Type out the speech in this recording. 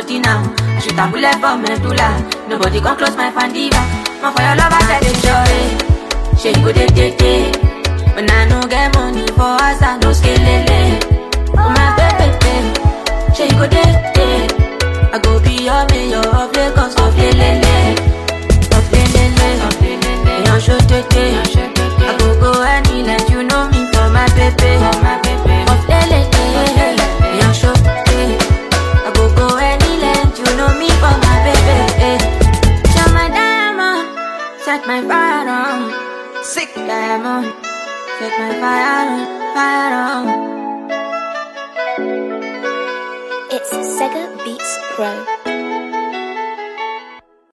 body now. I shoot a bullet for medulla. Nobody come close my fandiva. My for your love, I said it's sure. She go day day day. When I no get money for us, I no scale lele. Oh my baby, baby. She go day day. I go be your mayor of Lagos, of lele. Of lele, of lele. Yon show day I go go any let you know me for my baby. For my baby. Of lele, yon show I go go any let you know me for my baby. You're my diamond, set my fire on. Sick diamond, set my fire on, fire on. It's Sega Beats Pro.